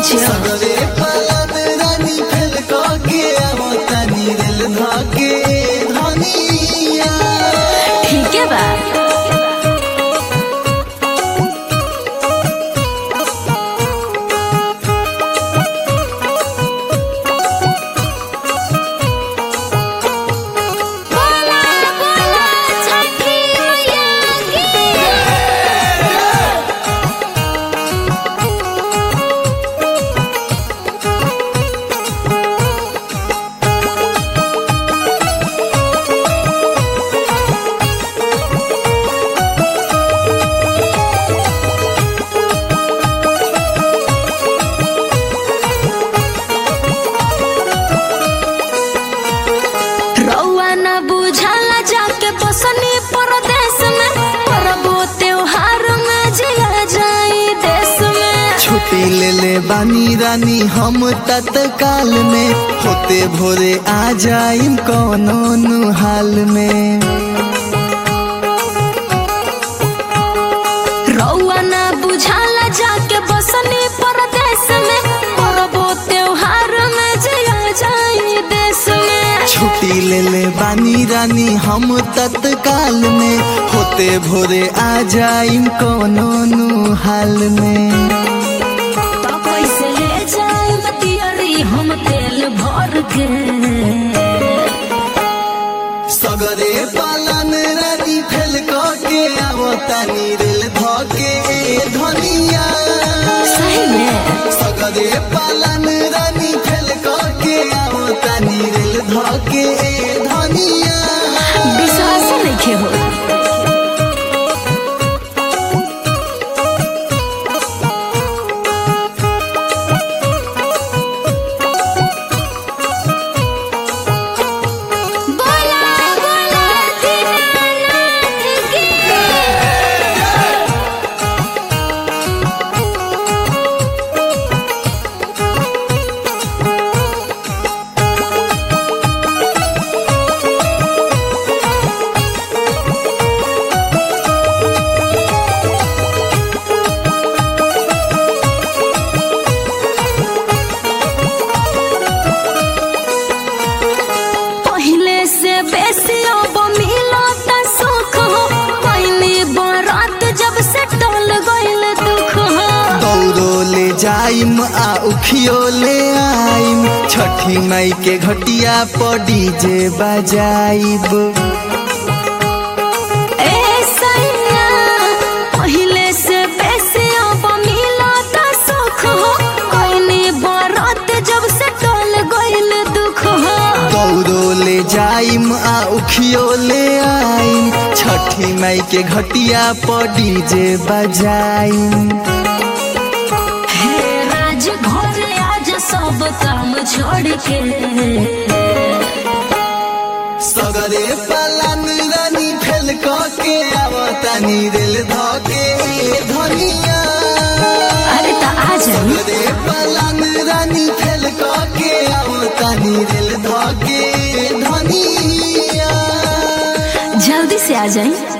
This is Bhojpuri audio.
साचो सगरे पलन रानी फेल के आवतानी रेल धके धनिया ठीक है बा रउआ न बुझाला जाके बसनी परदेश में परबो त्योहार में जिया जाई देश में छुट्टी ले ले बानी रानी हम तत्काल में होते भोरे आ जाइम कौनो नु हाल में रउआ न बुझाला जाके बसनी परदेश में परबो त्योहार में जिया जाई देश में छुट्टी ले ले बानी रानी हम तत्काल में होते भोरे आ जाइम कौनो नु हाल में तो कैसे ले जाई मतियरी हम तेल भर के सगरे पालन रानी फेल के आवतानी रेल धके धनिया सही में सगरे पालन रानी फेल के आवतानी रेल धके धनिया विश्वास नहीं हो पहले से बेसी अब मिलत सुख हो पहली बारात जब से टल गइल दुख हो दौड़ो ले जाइम आ उखियो ले आइम छठी मई के घटिया पर डीजे बजाइब ए सैया पहले से बेसी अब मिलत सुख हो पहली बारात जब से टल गइल दुख हो दौड़ो ले जाइम आ उखियो ले आइम छठी मई के घटिया पर डीजे बजाइम हे राज घर आज सब काम छोड़ के सगरे पालन रानी फेल के आवतानी रेल धके धनिया अरे तो आ जाई सगरे पालन रानी फेल के आवतानी रेल धके धनिया जल्दी से आ जाई